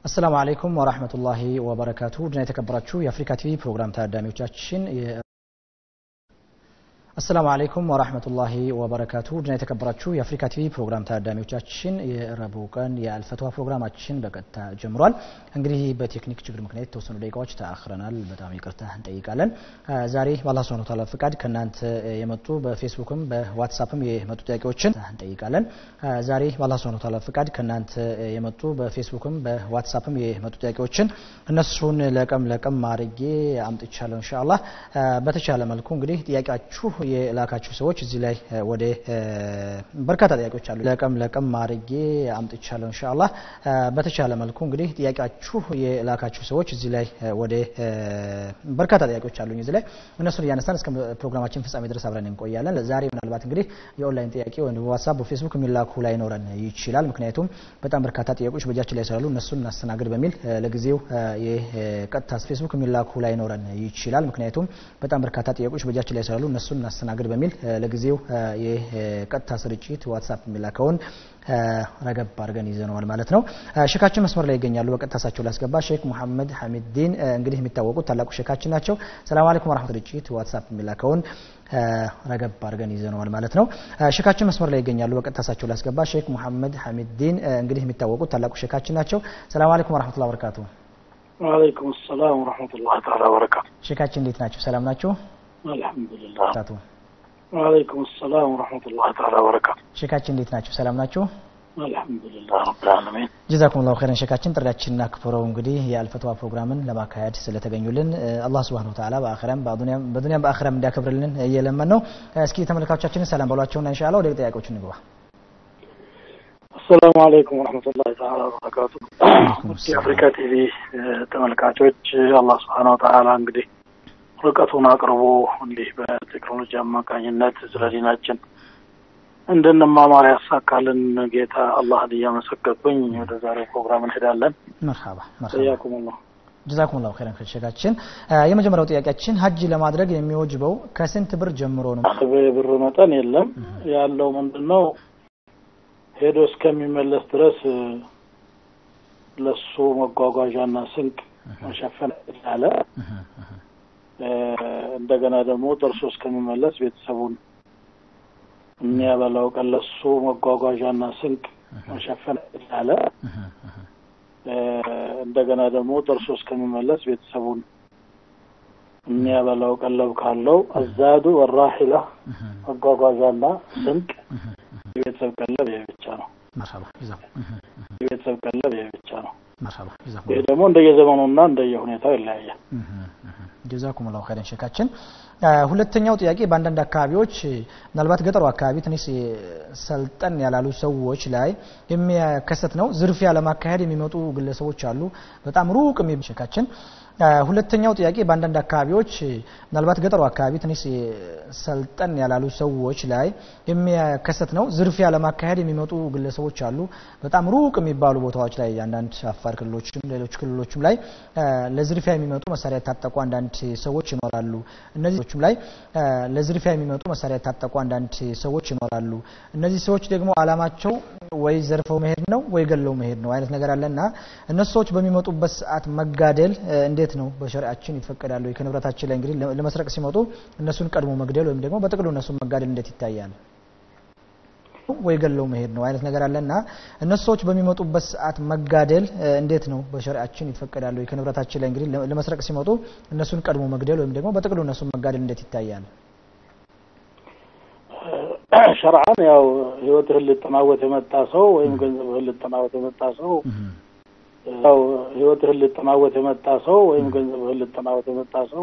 አሰላሙ አለይኩም ወራህመቱላሂ ወበረካቱ ድና የተከበራችሁ የአፍሪካ ቲቪ ፕሮግራም ታዳሚዎቻችን አሰላሙ አለይኩም ወራህመቱላሂ ወበረካቱ ድና የተከበራችሁ የአፍሪካ ቲቪ ፕሮግራም ታዳሚዎቻችን የረቡዕ ቀን የአልፈትዋ ፕሮግራማችን በቀጥታ ጀምሯል። እንግዲህ በቴክኒክ ችግር ምክንያት የተወሰኑ ደቂቃዎች ተአክረናል። በጣም ይቅርታ እንጠይቃለን። ዛሬ በአላህ ሱብሓነሁ ወተዓላ ፍቃድ ከእናንተ የመጡ በፌስቡክም በዋትሳፕም የመጡ ጥያቄዎችን እንጠይቃለን። ዛሬ በአላህ ሱብሓነሁ ወተዓላ ፍቃድ ከእናንተ የመጡ በፌስቡክም በዋትሳፕም የመጡ ጥያቄዎችን እነሱን ለቀም ለቀም አድርጌ አምጥቻለሁ። ኢንሻአላህ በተቻለ መልኩ እንግዲህ ጥያቄያችሁ የላካችሁ ሰዎች እዚህ ላይ ወደ በርካታ ጥያቄዎች አሉ። ለቀም ለቀም አድርጌ አምጥቻለሁ። ኢንሻአላህ በተቻለ መልኩ እንግዲህ ጥያቄያችሁ የላካችሁ ሰዎች እዚህ ላይ ወደ በርካታ ጥያቄዎች አሉኝ እዚህ ላይ እነሱን እያነሳን እስከ ፕሮግራማችን ፍጻሜ ድረስ አብረን እንቆያለን። ዛሬ ምናልባት እንግዲህ የኦንላይን ጥያቄ ወይም በዋትሳፕ በፌስቡክ የሚላኩ ላይኖረን ይችላል። ምክንያቱም በጣም በርካታ ጥያቄዎች በእጃችን ላይ ስላሉ እነሱን እናስተናግድ በሚል ለጊዜው የቀጥታ ፌስቡክ የሚላኩ ላይኖረን ይችላል። ምክንያቱም በጣም በርካታ ጥያቄዎች በእጃችን ላይ ስላሉ እነሱን እናስተናግድ በሚል ለጊዜው የቀጥታ ስርጭት ዋትሳፕ የሚላከውን ረገብ አድርገን ይዘነዋል ማለት ነው። ሼካችን መስመር ላይ ይገኛሉ። በቀጥታ እሳቸው ላስገባ። ሼክ ሙሐመድ ሐሚድዲን እንግዲህ የሚታወቁት ታላቁ ሼካችን ናቸው። ሰላም አለይኩም ወራህመቱ ስርጭት ዋትሳፕ የሚላከውን ረገብ አድርገን ይዘነዋል ማለት ነው። ሼካችን መስመር ላይ ይገኛሉ። በቀጥታ እሳቸው ላስገባ። ሼክ ሙሐመድ ሐሚድዲን እንግዲህ የሚታወቁት ታላቁ ሼካችን ናቸው። ሰላም አለይኩም ወራህመቱላሂ ወበረካቱ። ወአለይኩም ሰላም ወራህመቱላሂ ተዓላ ወበረካቱ። ሼካችን እንዴት ናቸው? ሰላም ናቸው? አልሐምዱሊላህ ወአለይኩም ሰላም ወረሕመቱላሂ ተዓላ ወበረካቱ። ሼካችን እንዴት ናቸው? ሰላም ናቸው? አልሐምዱሊላህ ረብል ዓለሚን። ጀዛኩሙላሁ ኸይረን ሼካችን ጥሪያችንን አክብረው እንግዲህ የአልፈትዋ ፕሮግራምን ለማካሄድ ስለተገኙልን አላህ ሱብሓነሁ ወተዓላ በአኺራም በዱንያም በአኺራም እንዲያከብርልን እየለመን ነው። እስኪ ተመልካቾቻችንን ሰላም በሏቸውና ኢንሻአላህ ወደ ጥያቄዎቹ እንግባ። አሰላሙ አለይኩም ወረሕመቱላሂ ተዓላ ወበረካቱ። የአፍሪካ ቲቪ ተመልካቾች አላህ ሱብሓነሁ ወተዓላ እንግዲህ ርቀቱን አቅርቦ እንዲህ በቴክኖሎጂ አማካኝነት ስለ ዲናችን እንድንማማር ያሳካልን ጌታ አላህን እያመሰገንኩኝ ወደ ዛሬው ፕሮግራም እንሄዳለን። መርሐባ ያኩሙላህ ጀዛኩሙላሁ ኸይረን ሼካችን። የመጀመሪያው ጥያቄያችን ሀጅ ለማድረግ የሚወጅበው ከስንት ብር ጀምሮ ነው? የብር መጠን የለም። ያለው ምንድን ነው ሄዶ እስከሚመለስ ድረስ ለሱ መጓጓዣና ስንቅ መሸፈን ያለ እንደገና ደግሞ ደርሶ እስከሚመለስ ቤተሰቡን የሚያበላው ቀን ለሱ መጓጓዣና ስንቅ መሸፈን ያለ እንደገና ደግሞ ደርሶ እስከሚመለስ ቤተሰቡን የሚያበላው ቀለብ ካለው አዛዱ ወራሂላ መጓጓዣና ስንቅ የቤተሰብ ቀለብ ይሄ ብቻ ነው። የቤተሰብ ቀለብ ይሄ ብቻ ነው። ይህ ደግሞ እንደየዘመኑና እንደየሁኔታው ይለያያል። ጀዛኩሙላሁ ኸይረን ሼካችን። ሁለተኛው ጥያቄ በአንዳንድ አካባቢዎች ምናልባት ገጠሩ አካባቢ ትንሽ ሰልጠን ያላሉ ሰዎች ላይ የሚከሰት ነው። ዝርፊያ ለማካሄድ የሚመጡ ግለሰቦች አሉ። በጣም ሩቅ የሚ ሼካችን ሁለተኛው ጥያቄ በአንዳንድ አካባቢዎች ምናልባት ገጠሩ አካባቢ ትንሽ ሰልጠን ያላሉ ሰዎች ላይ የሚከሰት ነው። ዝርፊያ ለማካሄድ የሚመጡ ግለሰቦች አሉ። በጣም ሩቅ የሚባሉ ቦታዎች ላይ አንዳንድ አፋር ክልሎችም ሌሎች ክልሎችም ላይ ለዝርፊያ የሚመጡ መሳሪያ የታጠቁ አንዳንድ ሰዎች ይኖራሉ። እነዚህ ላይ ለዝርፊያ የሚመጡ መሳሪያ የታጠቁ አንዳንድ ሰዎች ይኖራሉ። እነዚህ ሰዎች ደግሞ አላማቸው ወይ ዘርፈው መሄድ ነው ወይ ገለው መሄድ ነው አይነት ነገር አለና እነሱ ሰዎች በሚመጡበት ሰዓት መጋደል እንዴት ነው በሸሪዓችን ይፈቀዳሉ? ከንብረታችን ላይ እንግዲህ ለመስረቅ ሲመጡ እነሱን ቀድሞ መግደል ወይም ደግሞ በጥቅሉ እነሱን መጋደል እንዴት ይታያል? ወይ ገለው መሄድ ነው አይነት ነገር አለና እነሱ ሰዎች በሚመጡበት ሰዓት መጋደል እንዴት ነው በሸሪዓችን ይፈቀዳሉ? ከንብረታችን ላይ እንግዲህ ለመስረቅ ሲመጡ እነሱን ቀድሞ መግደል ወይም ደግሞ በጥቅሉ እነሱን መጋደል እንዴት ይታያል? ሸርዓን ያው ህይወትህን ልጠናወት የመጣ ሰው ወይም ገንዘብህን ልጠናወት የመጣ ሰው ያው ህይወትህን ልጠናወት የመጣ ሰው ወይም ገንዘብህን ልጠናወት የመጣ ሰው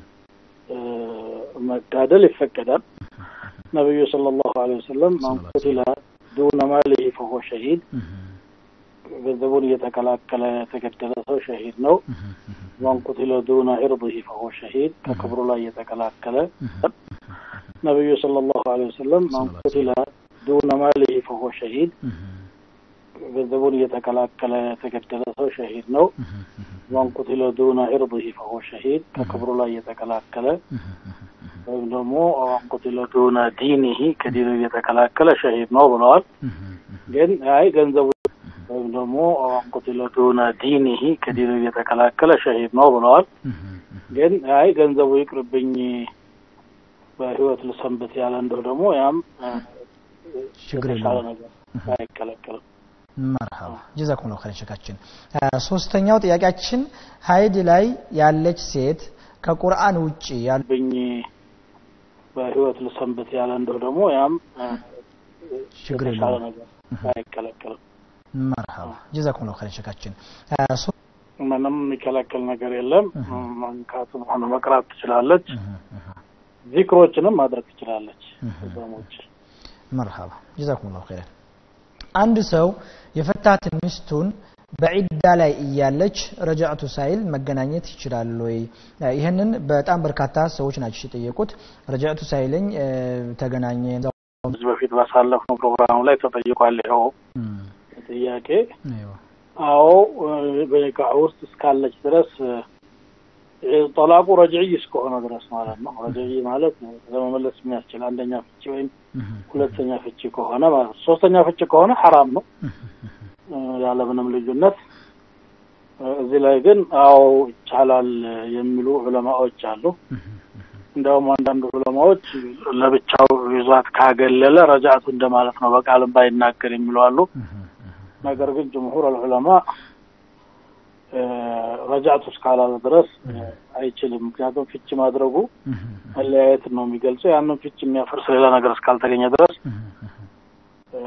መጋደል ይፈቀዳል። ነቢዩ ሰለላሁ ዐለይሂ ወሰለም መን ቁቲለ ዱነ ማሊሂ ፈሁወ ሸሂድ፣ ገንዘቡን እየተከላከለ የተገደለ ሰው ሸሂድ ነው። መን ቁቲለ ዱነ ዒርዲሂ ፈሁወ ሸሂድ፣ ከክብሩ ላይ እየተከላከለ ነቢዩ ሰለላሁ ዐለይሂ ወሰለም መን ቁቲለ ዱነ ማሊሂ ፈሁወ ሸሂድ ገንዘቡን እየተከላከለ የተገደለ ሰው ሸሂድ ነው። መን ቁቲለ ዱነ ዒርዲሂ ፈሁወ ሸሂድ ከክብሩ ላይ እየተከላከለ ወይም ደግሞ መን ቁቲለ ዱነ ዲኒሂ ከዲኑ እየተከላከለ ሸሂድ ነው ብለዋል። ግን አይ ገንዘቡ ወይም ደግሞ ቁትለ ዱነ ዲኒሂ ከዲኑ እየተከላከለ ሸሂድ ነው ብለዋል። ግን አይ ገንዘቡ ይቅርብኝ በህይወት ልሰንብት ያለ እንደው ደግሞ ያም ችግር የተሻለ የለውም። ነገር አይከለከልም። መርሀባ ጀዛኩም ላሁ ኸይረን ሸካችን። ሶስተኛው ጥያቄያችን ሀይድ ላይ ያለች ሴት ከቁርአን ውጭ ያሉ ብኝ በህይወት ልሰንብት ያለ እንደው ደግሞ ያም ችግር የተሻለ የለውም። ነገር አይከለከልም። መርሀባ ጀዛኩም ላሁ ኸይረን ሸካችን። ሶ- ምንም የሚከለከል ነገር የለም። እህ። መንካትም ሆነ መቅራት ትችላለች። እህ፣ እህ፣ ዚክሮችንም ማድረግ ትችላለች። እህ። ጾሞች መርሀባ ጀዛኩም ላሁ ኸይረን። አንድ ሰው የፈታት ሚስቱን በዒዳ ላይ እያለች ረጃዕቱ ሳይል መገናኘት ይችላል ወይ? ይህንን በጣም በርካታ ሰዎች ናቸው የጠየቁት። ረጃዕቱ ሳይለኝ እ፣ ተገናኘን ከዚህ በፊት ባሳለፍነው ፕሮግራም ላይ ተጠይቋል። ይኸው እም፣ ጥያቄ አይዋ፣ አዎ እ፣ በኒካህ ውስጥ እስካለች ድረስ እ፣ ጠላቁ ረጅዕይ እስከሆነ ድረስ ማለት ነው። ረጅዕይ ማለት ለመመለስ የሚያስችል አንደኛ ፍቺ ወይም እህ፣ ሁለተኛ ፍቺ ከሆነ ማለት ነው። ሶስተኛ ፍቺ ከሆነ ሐራም ነው እህ፣ እህ፣ እ፣ ያለምንም ልዩነት። እ፣ እዚህ ላይ ግን አዎ ይቻላል የሚሉ ዑለማዎች አሉ። እህ፣ እንዲያውም አንዳንድ ዑለማዎች ለብቻው ይዟት ካገለለ ረጃዕቱ እንደማለት ነው በቃልም ባይናገር የሚሉ አሉ። እህ፣ እህ፣ ነገር ግን ጅምሁር አልዑለማ እ፣ ረጃዕቱ እስካላለ ድረስ እ፣ አይችልም። ምክንያቱም ፍቺ ማድረጉ እህ፣ መለያየትን ነው የሚገልጸው። ያንን ፍቺ የሚያፈርስ ሌላ ነገር እስካልተገኘ ድረስ እህ፣ እህ። እ፣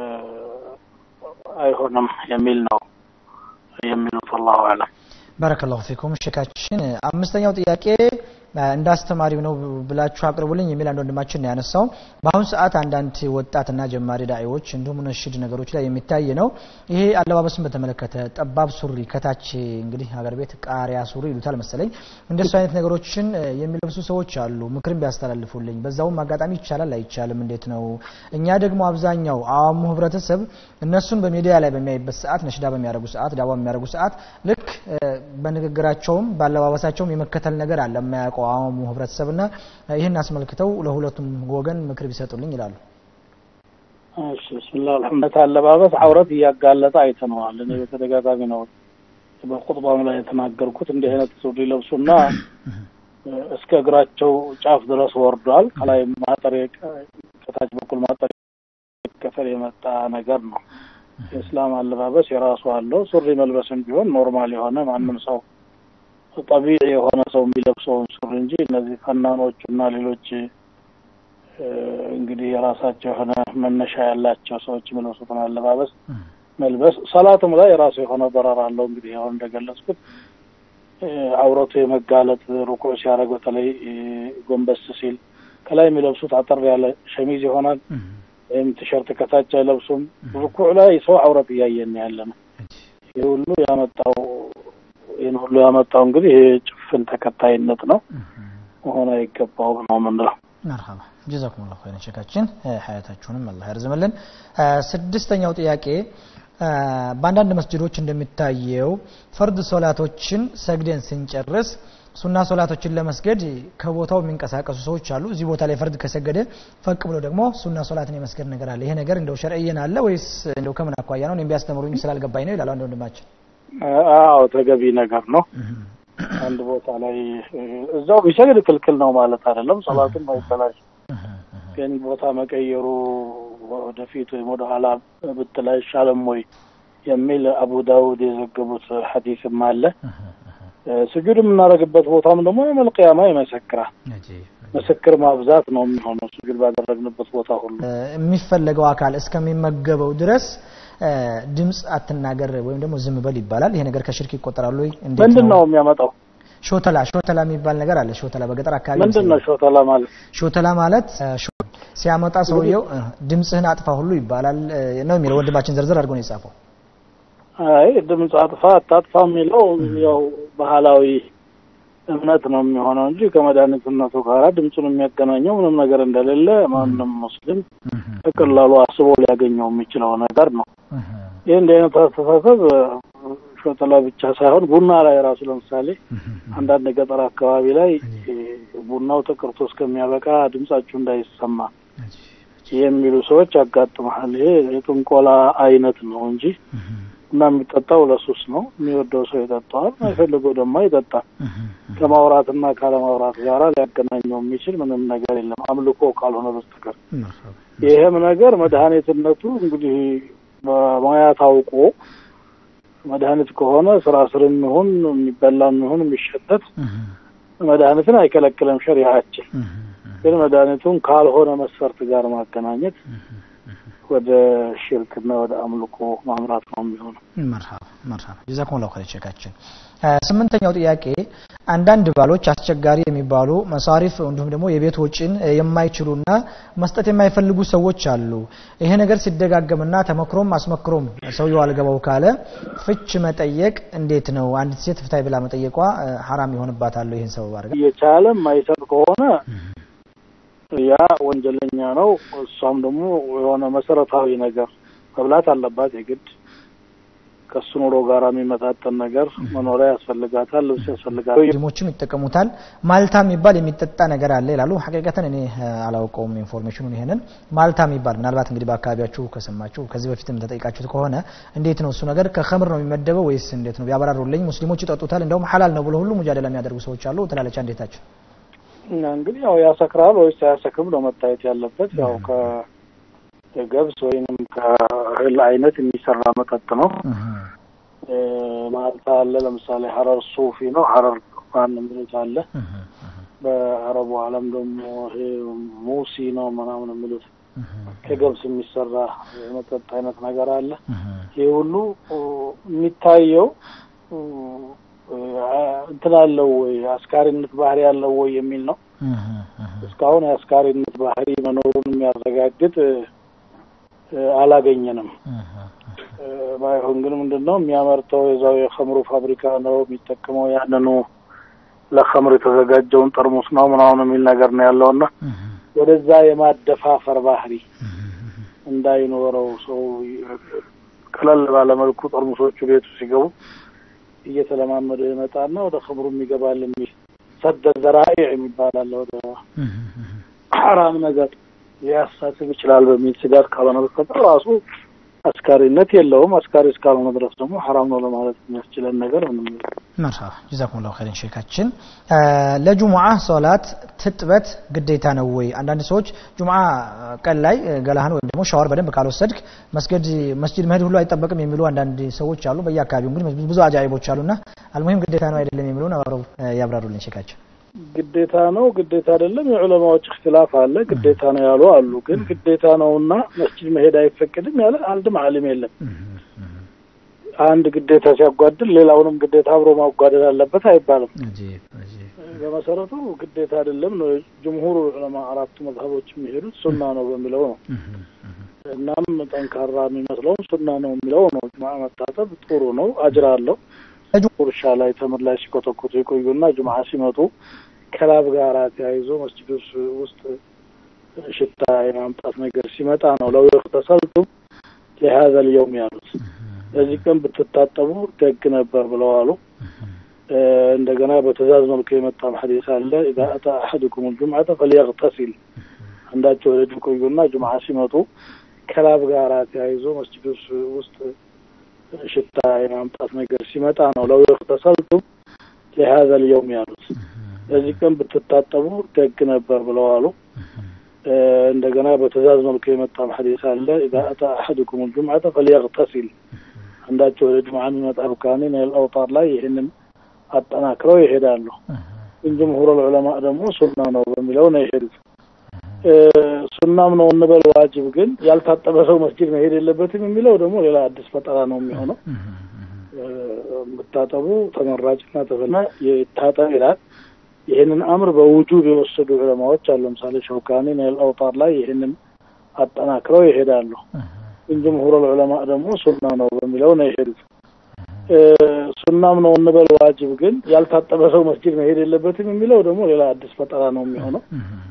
አይሆንም የሚል ነው የሚሉት። ወላሁ አዕለም። ባረከላሁ ፊኩም ሼካችን። አምስተኛው ጥያቄ አ፣ እንደ አስተማሪው ነው ብላችሁ አቅርቡልኝ የሚል አንድ ወንድማችን ነው ያነሳው። በአሁኑ ሰዓት አንዳንድ ወጣትና ጀማሪ ዳዒዎች እንዲሁም ነሽድ ነገሮች ላይ የሚታይ ነው። ይሄ አለባበስን በተመለከተ ጠባብ ሱሪ ከታች እንግዲህ ሀገር ቤት ቃሪያ ሱሪ ይሉታል መሰለኝ እንደሱ አይነት ነገሮችን እ፣ የሚለብሱ ሰዎች አሉ። ምክርም ቢያስተላልፉልኝ። በዛውም አጋጣሚ ይቻላል አይቻልም እንዴት ነው? እኛ ደግሞ አብዛኛው አዋሙ ህብረተሰብ እነሱን በሚዲያ ላይ በሚያይበት ሰዓት ነሽዳ በሚያደርጉ ሰዓት ዳዋ በሚያደርጉ ሰዓት ልክ እ፣ በንግግራቸውም ባለባበሳቸውም የመከተል ነገር አለ የማያውቀው አዋሙ ህብረተሰብና እ፣ ይህን አስመልክተው ለሁለቱም ወገን ምክር ቢሰጡልኝ ይላሉ። እሺ ብስሚላህ አልሐምዱሊላህ። አለባበስ አውረት እያጋለጠ አይተነዋል። እኔ በተደጋጋሚ ነው በቁጥባም ላይ የተናገርኩት። እንዲህ አይነት ሱሪ ለብሱና እ፣ እስከ እግራቸው ጫፍ ድረስ ወርዷል። ከላይ ማጠር የቀ- ከታች በኩል ማጠር ከፈል የመጣ ነገር ነው። የእስላም አለባበስ የራሱ አለው። ሱሪ መልበስም ቢሆን ኖርማል የሆነ ማንም ሰው ጠቢዕ የሆነ ሰው የሚለብሰውን ሱሪ እንጂ እነዚህ ፈናኖቹ እና ሌሎች እ፣ እንግዲህ የራሳቸው የሆነ መነሻ ያላቸው ሰዎች የሚለብሱትን አለባበስ መልበስ ሰላትም ላይ የራሱ የሆነ በረር አለው። እንግዲህ አሁን እንደገለጽኩት እ፣ አውረቱ የመጋለጥ ሩኩዕ ሲያደርግ በተለይ እ፣ ጎንበስ ሲል ከላይ የሚለብሱት አጠር ያለ ሸሚዝ ይሆናል ወይም ቲሸርት ከታች አይለብሱም። ሩኩዕ ላይ ሰው አውረት እያየን ያለ ነው። ይህ ሁሉ ያመጣው ይህን ሁሉ ያመጣው እንግዲህ ይህ ጭፍን ተከታይነት ነው፣ መሆን አይገባውም ነው የምንለው። መርሀባ ጀዛኩም ላሁ ኸይረን ሼካችን እ፣ ሀያታችሁንም አላህ ያርዝምልን። እ፣ ስድስተኛው ጥያቄ እ፣ በአንዳንድ መስጅዶች እንደሚታየው ፈርድ ሶላቶችን ሰግደን ስንጨርስ ሱና ሶላቶችን ለመስገድ ከቦታው የሚንቀሳቀሱ ሰዎች አሉ። እዚህ ቦታ ላይ ፈርድ ከሰገደ ፈቅ ብሎ ደግሞ ሱና ሶላትን የመስገድ ነገር አለ። ይሄ ነገር እንደው ሸርዕየን አለ ወይስ እንደው ከምን አኳያ ነው? እኔም ቢያስተምሩኝ ስላልገባኝ ነው ይላል አንድ ወንድማችን። አዎ ተገቢ ነገር ነው። አንድ ቦታ ላይ እ፣ እዛው ቢሰግድ ክልክል ነው ማለት አይደለም። ሰላቱም አይበላሽ፣ ግን ቦታ መቀየሩ ወደፊት ወይም ወደ ኋላ ብትል አይሻልም ወይ የሚል አቡ ዳውድ የዘገቡት ሐዲስም አለ። እ፣ ስጁድ የምናደርግበት ቦታም ደግሞ የመልቅያማ ይመሰክራል። ምስክር ማብዛት ነው የሚሆነው ስጁድ ባደረግንበት ቦታ ሁሉ። እ፣ የሚፈለገው አካል እስከሚመገበው ድረስ እ፣ ድምፅ አትናገር ወይም ደግሞ ዝም በል ይባላል። ይሄ ነገር ከሽርክ ይቆጠራሉ ወይ? እንዴት ምንድን ነው የሚያመጣው? ሾተላ ሾተላ የሚባል ነገር አለ። ሾተላ በገጠር አካባቢ ምንድን ነው ሾተላ ማለት? ሾተላ ማለት እ፣ ሾ- ሲያመጣ ሰውየው እ፣ ድምፅህን አጥፋ ሁሉ ይባላል እ፣ ነው የሚለው ወንድማችን ዝርዝር አድርጎ ነው የጻፈው። አይ ድምፅ አጥፋ አታጥፋ የሚለው ያው ባህላዊ እምነት ነው የሚሆነው እንጂ ከመድኃኒትነቱ ጋር ድምፁን የሚያገናኘው ምንም ነገር እንደሌለ ማንም ሙስሊም በቀላሉ አስቦ ሊያገኘው የሚችለው ነገር ነው። ይህ እንዲህ አይነት አስተሳሰብ እ፣ ሾተላ ብቻ ሳይሆን ቡና ላይ ራሱ ለምሳሌ አንዳንድ የገጠር አካባቢ ላይ እ፣ ቡናው ተቀርቶ እስከሚያበቃ ድምጻችሁ እንዳይሰማ የሚሉ ሰዎች ያጋጥመሃል። ይሄ የጥንቆላ አይነት ነው እንጂ እና የሚጠጣው ለሱስ ነው። የሚወደው ሰው ይጠጣዋል፣ የማይፈልገው ደግሞ አይጠጣም። ከማውራትና ካለማውራት ጋራ ሊያገናኘው የሚችል ምንም ነገር የለም አምልኮ ካልሆነ በስተቀር። ይህም ነገር መድኃኒትነቱ እንግዲህ በሙያ ታውቆ መድኃኒት ከሆነ ስራ ስርም ይሁን የሚበላም ይሁን የሚሸተት መድኃኒትን አይከለክልም ሸሪዓችን። ግን መድኃኒቱን ካልሆነ መስፈርት ጋር ማገናኘት ወደ ሽርክና ወደ አምልኮ ማምራት ነው የሚሆነው። መርሃባ መርሃባ ጀዛኩም ላሁ ኸይር ሼካችን። ስምንተኛው ጥያቄ አንዳንድ ባሎች አስቸጋሪ የሚባሉ መሳሪፍ እንዲሁም ደግሞ የቤት ወጪን የማይችሉና መስጠት የማይፈልጉ ሰዎች አሉ። ይሄ ነገር ሲደጋገምና ተመክሮም አስመክሮም ሰውየው አልገባው ካለ ፍች መጠየቅ እንዴት ነው? አንዲት ሴት ፍታይ ብላ መጠየቋ ሐራም ይሆንባታል? ይህን ሰበብ አድርጋ እየቻለ የማይሰጥ ከሆነ ያ ወንጀለኛ ነው። እሷም ደግሞ የሆነ መሰረታዊ ነገር መብላት አለባት የግድ ከሱ ኑሮ ጋር የሚመጣጠን ነገር መኖሪያ ያስፈልጋታል፣ ልብስ ያስፈልጋታል። ሙስሊሞችም ይጠቀሙታል። ማልታ የሚባል የሚጠጣ ነገር አለ ይላሉ። ሐቂቀተን እኔ አላውቀውም ኢንፎርሜሽኑን። ይሄንን ማልታ የሚባል ምናልባት እንግዲህ በአካባቢያችሁ ከሰማችሁ ከዚህ በፊትም ተጠይቃችሁት ከሆነ እንዴት ነው እሱ ነገር ከኸምር ነው የሚመደበው ወይስ እንዴት ነው ቢያበራሩልኝ። ሙስሊሞች ይጠጡታል፣ እንደውም ሐላል ነው ብሎ ሁሉ ሙጃደላ የሚያደርጉ ሰዎች አሉ ትላለች። እንዴታችሁ እንግዲህ ያው ያሰክራል ወይስ አያሰክርም ነው መታየት ያለበት። ያው ከገብስ ወይንም ከእህል አይነት የሚሰራ መጠጥ ነው። ማልታ አለ። ለምሳሌ ሀረር ሱፊ ነው። ሀረር ማን የሚሉት አለ። በአረቡ ዓለም ደግሞ ይሄ ሙሲ ነው ምናምን የሚሉት ከገብስ የሚሰራ የመጠጥ አይነት ነገር አለ። ይህ ሁሉ የሚታየው እንትን አለው ወይ አስካሪነት ባህሪ ያለው ወይ የሚል ነው። እስካሁን የአስካሪነት ባህሪ መኖሩን የሚያረጋግጥ አላገኘንም። ባይሆን ግን ምንድን ነው የሚያመርተው የዛው የኸምሩ ፋብሪካ ነው የሚጠቀመው ያንኑ ለኸምር የተዘጋጀውን ጠርሙስ ነው ምናምን የሚል ነገር ነው ያለውና ወደዛ የማደፋፈር ባህሪ እንዳይኖረው ሰው ቀለል ባለመልኩ ጠርሙሶቹ ቤቱ ሲገቡ እየተለማመደ ይመጣና ወደ ኸምሩም ይገባል የሚል ሰደ ዘራኢ የሚባል አለ። ወደ ሐራም ነገር ሊያሳስብ ይችላል በሚል ስጋት ካልሆነ በስተቀር ራሱ አስካሪነት የለውም። አስካሪ እስካልሆነ ድረስ ደግሞ ሐራም ነው ለማለት የሚያስችለን ነገር ምንም መርሃባ ጀዛኩም ላሁ ኸይረን ሼካችን። ለጁሙዓ ሶላት ትጥበት ግዴታ ነው ወይ? አንዳንድ ሰዎች ጁሙዓ ቀን ላይ ገላህን ወይም ደግሞ ሻወር በደንብ ካልወሰድክ መስገድ መስጂድ መሄድ ሁሉ አይጠበቅም የሚሉ አንዳንድ ሰዎች አሉ። በየአካባቢው እንግዲህ ብዙ አጃኢቦች አሉና አልሙሂም ግዴታ ነው አይደለም የሚለውን አብረው ያብራሩልን ሼካችን። ግዴታ ነው ግዴታ አይደለም፣ የዑለማዎች እክትላፍ አለ። ግዴታ ነው ያሉ አሉ። ግን ግዴታ ነውና መስጂድ መሄድ አይፈቅድም ያለ አንድም ዓሊም የለም። አንድ ግዴታ ሲያጓድል ሌላውንም ግዴታ አብሮ ማጓደል አለበት አይባልም። በመሰረቱ ግዴታ አይደለም ነው ጅምሁር ዑለማ አራቱ መዝሀቦች የሚሄዱት ሱና ነው በሚለው ነው። እናም ጠንካራ የሚመስለውም ሱና ነው የሚለው ነው። ጁምዓ መታጠብ ጥሩ ነው፣ አጅር አለው። እርሻ ላይ ተምር ላይ ሲኮተኮቱ የቆዩና ጁምዓ ሲመጡ ከላብ ጋር ተያይዞ መስጂድ ውስጥ ሽታ የማምጣት ነገር ሲመጣ ነው ለው ተሰልቱም ለሀዘ ልየውም ያሉት ለዚህ ቀን ብትታጠቡ ደግ ነበር ብለዋሉ። እንደገና በትእዛዝ መልኩ የመጣም ሐዲስ አለ ኢዛ አታ አሐድኩም ልጁምዓተ ፈልየግተሲል አንዳቸው ወደ ቆዩና ጁምዓ ሲመጡ ከላብ ጋር ተያይዞ መስጂድ ውስጥ ሽታ የማምጣት ነገር ሲመጣ ነው ለው ተሰልቱም ለሀዘ ልየውም ያሉት ለዚህ ቀን ብትታጠቡ ደግ ነበር ብለዋሉ። እንደገና በትእዛዝ መልኩ የመጣም ሐዲስ አለ ኢዛ አታ አሐድኩም ልጁምዓተ ፈልየግተሲል አንዳቸው ወደ ጁምዓ የሚመጣ ሩካኒ ነይል አውጣር ላይ ይህንን አጠናክረው ይሄዳሉ። ግን ጅምሁር ዑለማ ደግሞ ሱና ነው በሚለው ነው የሄዱት። ሱናም ነው እንበል ዋጅብ ግን ያልታጠበ ሰው መስጂድ መሄድ የለበትም የሚለው ደግሞ ሌላ አዲስ ፈጠራ ነው የሚሆነው። መታጠቡ ተመራጭና ተፈላ ይታጠብ ይላል። ይህንን አምር በውጁብ የወሰዱ ዑለማዎች አሉ። ለምሳሌ ሸውካኒ ነይል አውጣር ላይ ይህንን አጠናክረው ይሄዳሉ። ግን ጅምሁር ዑለማ ደግሞ ሱና ነው በሚለው ነው የሄዱት። ሱናም ነው እንበል ዋጅብ ግን ያልታጠበ ሰው መስጂድ መሄድ የለበትም የሚለው ደግሞ ሌላ አዲስ ፈጠራ ነው የሚሆነው።